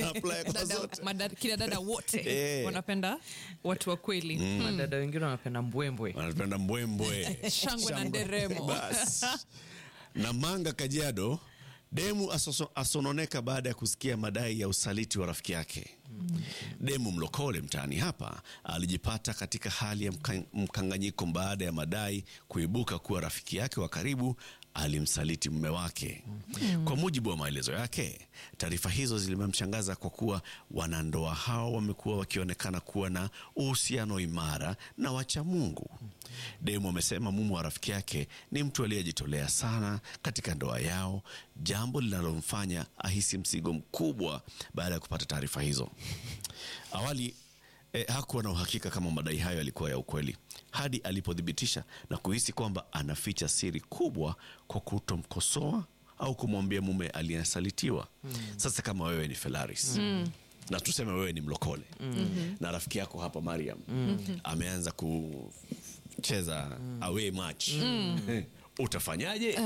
Ana apply kwa Dada- zote. madada- kina dada wote Eh. wanapenda watu wa kweli madada wengine wanapenda mbwembwe wanapenda mbwembwe Shangwe na nderemo. Bas. na manga kajiado demu asoso, asononeka baada ya kusikia madai ya usaliti wa rafiki yake demu mlokole mtaani hapa alijipata katika hali ya mka, mkanganyiko baada ya madai kuibuka kuwa rafiki yake wa karibu alimsaliti mume wake kwa mujibu wa maelezo yake taarifa hizo zilimemshangaza kwa kuwa wanandoa hao wamekuwa wakionekana kuwa na uhusiano imara na wacha mungu demu amesema mume wa rafiki yake ni mtu aliyejitolea sana katika ndoa yao jambo linalomfanya ahisi mzigo mkubwa baada ya kupata taarifa hizo awali eh, hakuwa na uhakika kama madai hayo yalikuwa ya ukweli hadi alipothibitisha na kuhisi kwamba anaficha siri kubwa kwa kutomkosoa au kumwambia mume aliyesalitiwa sasa kama wewe ni felaris na tuseme wewe ni mlokole na rafiki yako hapa mariam ameanza kucheza away match utafanyaje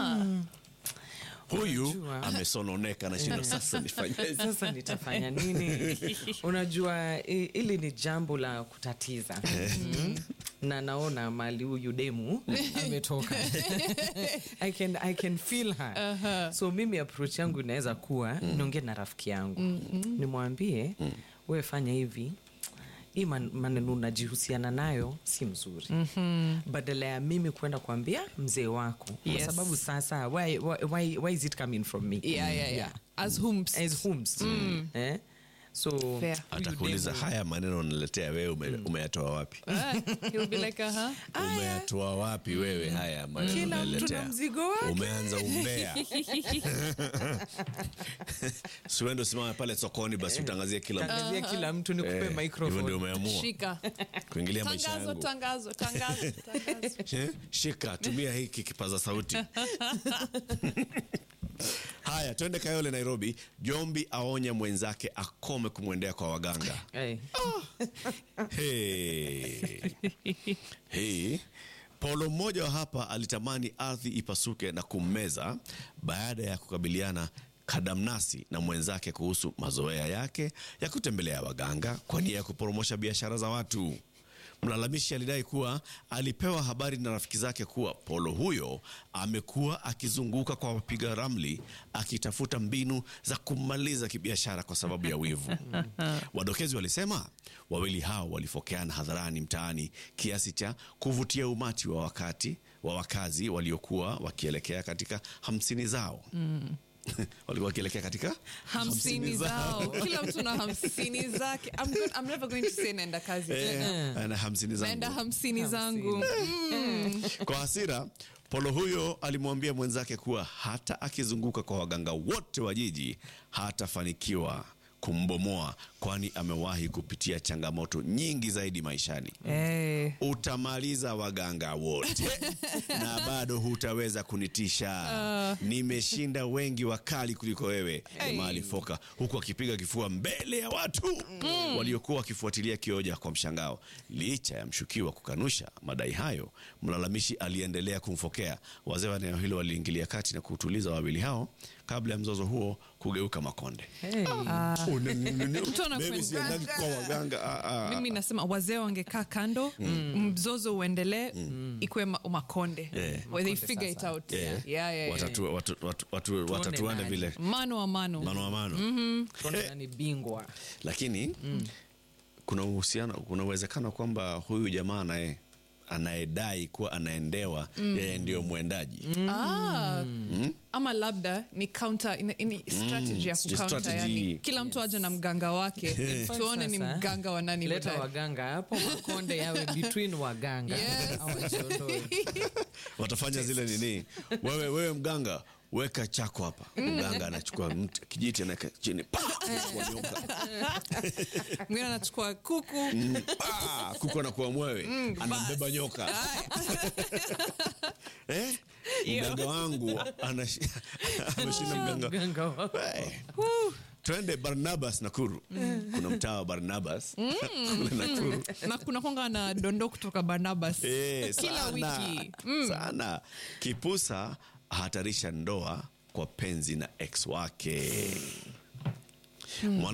huyu Unajua. amesononeka na shindo sasa nifanyeje sasa nitafanya nini unajua i- hili ni jambo la kutatiza Mm. na naona mali huyu demu ametoka I can, I can feel her so mimi approach yangu inaweza kuwa niongee na rafiki yangu nimwambie wewe fanya hivi hii man- maneno unajihusiana nayo si mzuri badala ya mimi kwenda kuambia mzee wako Yes. kwa sababu sasa why, why, why, why is it coming from me yeah, yeah, yeah. as whomst. as whomst eh? so Fair. atakuuliza demu- haya maneno unaletea wewe ume, umeyatoa wapi Ah, he'll be like, uh-huh. umeyatoa wapi wewe haya maneno Kila mtu unaletea? na mzigo wake. umeanza umbea siwendo simama pale sokoni basi utangazie kila mtu tangazia kila mtu nikupe Eh, hivyo ndio microphone umeamua shika kuingilia maisha tangazo yangu tangazo tangazo tangazo Eh, shika tumia hiki kipaza sauti haya twende kayole nairobi jombi aonya mwenzake akome kumwendea kwa waganga Eh, Hey. Hey. Polo mmoja wa hapa alitamani ardhi ipasuke na kummeza baada ya kukabiliana kadamnasi na mwenzake kuhusu mazoea yake ya kutembelea waganga kwa nia ya kuporomosha biashara za watu. Mlalamishi alidai kuwa alipewa habari na rafiki zake kuwa Polo huyo amekuwa akizunguka kwa wapiga ramli akitafuta mbinu za kummaliza kibiashara kwa sababu ya wivu. Wadokezi walisema wawili hao walifokeana hadharani mtaani kiasi cha kuvutia umati wa wakati wa wakazi waliokuwa wakielekea katika hamsini zao walikuwa wakielekea katika hamsini zao kila mtu na hamsini zake I'm, good, I'm never going to say naenda kazi Eh, na hamsini zangu. naenda hamsini zangu Kwa hasira, Polo huyo alimwambia mwenzake kuwa hata akizunguka kwa waganga wote wa jiji hatafanikiwa kumbomoa, kwani amewahi kupitia changamoto nyingi zaidi maishani. eh, Utamaliza waganga wote na bado hutaweza kunitisha. Nimeshinda wengi wakali kuliko wewe, jamaa alifoka huku akipiga kifua mbele ya watu waliokuwa wakifuatilia kioja kwa mshangao. Licha ya mshukiwa kukanusha madai hayo, mlalamishi aliendelea kumfokea. Wazee wa eneo hilo waliingilia kati na kutuliza wawili hao kabla ya mzozo huo kugeuka makonde. eh. Mtu anakwenda- Mimi siendagi kwa waganga. ah, ah. mimi nasema wazee wangekaa kando mzozo uendelee ikuwe ma- makonde Yeah. Where they figure it out Eh, Yeah, yeah, yeah. watatu- watu- watu- watu- watatuane nani. vile mano wa mano mano a mano Tuone nani bingwa lakini kuna uhusiano kuna uwezekano kwamba huyu jamaa naye anayedai kuwa anaendewa yeye ndio mwendaji Ah, ama labda ni counter ini, ini strategy ya sijui kucounter strategy. yani kila mtu aje na mganga wake tuone ni Sasa, mganga wa nani leta baadaye. waganga hapo makonde yawe between waganga Yes. Hawajiondoe. watafanya zile nini wewe, wewe mganga weka chako hapa mganga anachukua mti- kijiti anaweka chini pa! Anachukua nyoka. mwingine anachukua kuku Pa! kuku anakuwa mwewe anambeba nyoka eh? mganga wangu anashi- ameshinda mganga Mganga wako. Eh. twende barnabas nakuru kuna mtaa wa barnabas kule nakuru na kuna kwanga na dondoo kutoka barnabas Eh, kila sana, wiki sana kipusa ahatarisha ndoa kwa penzi na ex wake